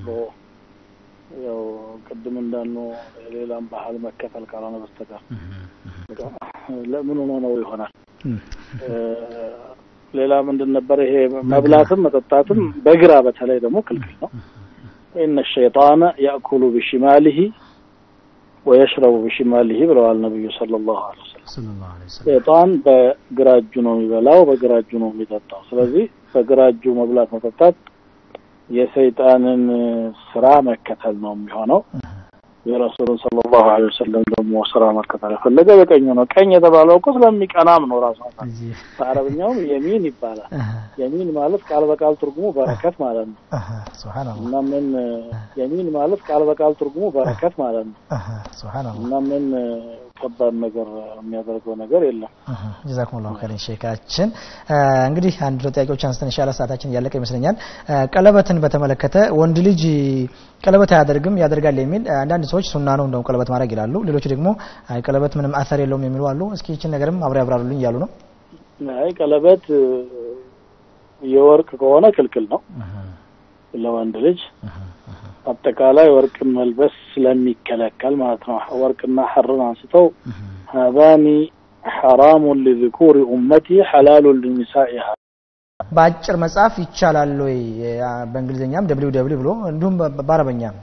ያው ቅድም እንዳልነው ሌላም ባህል መከተል ካልሆነ በስተቀር ለምን ሆኖ ነው ይሆናል። ሌላ ምንድን ነበር ይሄ መብላትም መጠጣትም በግራ በተለይ ደግሞ ክልክል ነው። ኢነ ሸይጣነ ያእኩሉ ቢሽማሊሂ ወየሽረቡ ቢሽማሊሂ ብለዋል ነቢዩ ሰለላሁ ዐለይሂ ወሰለም። ሸይጣን በግራ እጁ ነው የሚበላው፣ በግራ እጁ ነው የሚጠጣው። ስለዚህ በግራ እጁ መብላት መጠጣት የሰይጣንን ስራ መከተል ነው የሚሆነው። የረሱሉን ሰለላሁ ዐለይሂ ወሰለም ደግሞ ስራ መከተል የፈለገ በቀኙ ነው። ቀኝ የተባለው እኮ ስለሚቀናም ነው። ራሱ በአረብኛውም የሚን ይባላል። የሚን ማለት ቃል በቃል ትርጉሙ በረከት ማለት ነው እና ምን የሚን ማለት ቃል በቃል ትርጉሙ በረከት ማለት ነው እና ምን ከባድ ነገር የሚያደርገው ነገር የለም። ጀዛኩሙላሁ ኸይረን ሼካችን። እንግዲህ አንድ ጥያቄዎች አንስተን ኢንሻአላህ ሰዓታችን እያለቀ ይመስለኛል። ቀለበትን በተመለከተ ወንድ ልጅ ቀለበት አያደርግም ያደርጋል የሚል አንዳንድ ሰዎች ሱና ነው እንደውም ቀለበት ማድረግ ይላሉ። ሌሎች ደግሞ አይ ቀለበት ምንም አሰር የለውም የሚሉ አሉ። እስኪ ይችን ነገርም አብረው ያብራሩልኝ እያሉ ነው። አይ ቀለበት የወርቅ ከሆነ ክልክል ነው ለወንድ ልጅ አጠቃላይ ወርቅን መልበስ ስለሚከለከል ማለት ነው። ወርቅና ሐርን አንስተው ሀዛኒ ሐራሙን ሊዝኩሪ ኡመቲ ሐላሉን ሊኒሳኢሃ በአጭር መጽሐፍ ይቻላል ወይ? በእንግሊዝኛም ደብሊው ደብሊው ብሎ እንዲሁም በአረበኛም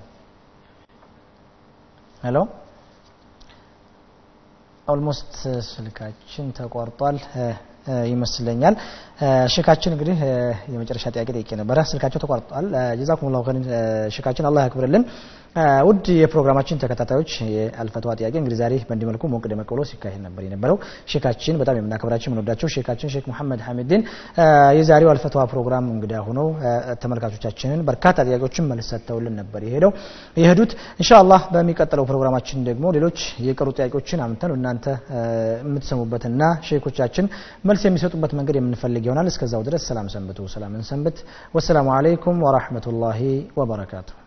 ሄሎ ኦልሞስት ስልካችን ተቋርጧል ይመስለኛል። ሽካችን እንግዲህ የመጨረሻ ጥያቄ ጠይቄ ነበረ። ስልካቸው ተቋርጧል። ጀዛኩሙላሁ ኸይረን ሽካችን አላህ ያክብርልን። ውድ የፕሮግራማችን ተከታታዮች የአልፈትዋ ጥያቄ እንግዲህ ዛሬ በእንዲህ መልኩ ሞቅ ደመቅ ብሎ ሲካሄድ ነበር የነበረው። ሼካችን በጣም የምናከብራቸው የምንወዳቸው ሼካችን ሼክ መሐመድ ሐሚድን የዛሬው አልፈትዋ ፕሮግራም እንግዳ ሆነው ተመልካቾቻችንን በርካታ ጥያቄዎችን መልስ ሰጥተውልን ነበር የሄደው የሄዱት። ኢንሻአላህ በሚቀጥለው ፕሮግራማችን ደግሞ ሌሎች የቀሩ ጥያቄዎችን አምተን እናንተ የምትሰሙበትና ሼኮቻችን መልስ የሚሰጡበት መንገድ የምንፈልግ ይሆናል። እስከዛው ድረስ ሰላም ሰንብቱ፣ ሰላምን ሰንብት። ወሰላሙ አለይኩም ወራህመቱላሂ ወበረካቱ።